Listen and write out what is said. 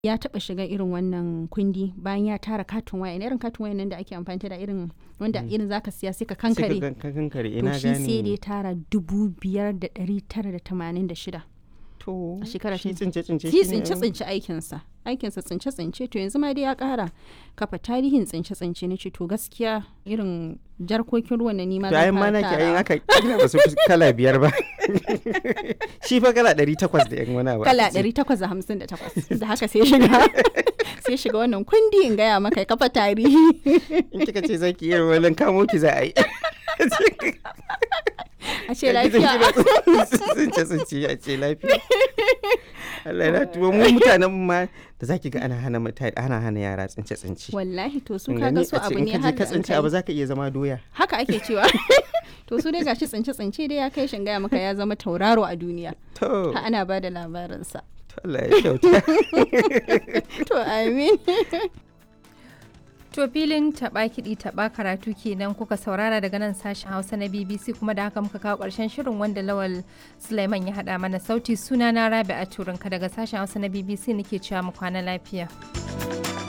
ya taɓa shiga irin wannan kundi bayan ya tara katin waya irin katin waya nan da ake amfani da irin wanda irin zaka siya sai ka Sai ka kankare gan- ka kankare to ina shi sai da ya gane tara dubu biyar da ɗari tara da tamanin da shida to a shekara shi ta- tsince tsince shi shi ne tsince tsince aikinsa aikinsa tsince tsince to yanzu ma dai ya ƙara kafa tarihin tsince tsince na ce to gaskiya irin jarkokin ruwan na nima to ayin zan ma fara nake ayin tarawa. aka kila ba su fi kala biyar ba shi fa kala ɗari takwas da yan wani abu kala aka ce. 858 da haka sai shiga sai shiga wannan kundi in gaya maka ya kafa tarihi in kika ce zaki iya wannan kamo ki za a yi a ce lafiya tsince tsince a ce lafiya Allah ya tuwo mu mutanen ma da zaki ga ana hana mutane ana hana yara tsince tsince wallahi to su In kaga gani su a ce abu in ne ka je har ka da an tsince kai. abu zaka iya zama doya haka ake cewa to su dai gashi tsince tsince dai ya kai shin gaya maka ya zama tauraro a duniya to ha ana ba da labarinsa to Allah ya kyauta to amin To filin taɓa kiɗi taɓa karatu kenan kuka saurara daga nan sashen Hausa na BBC kuma da haka muka kawo ƙarshen shirin wanda Lawal Sulaiman ya haɗa mana sauti suna na Rabi a Turinka daga sashen Hausa na BBC nake cewa mu kwana lafiya.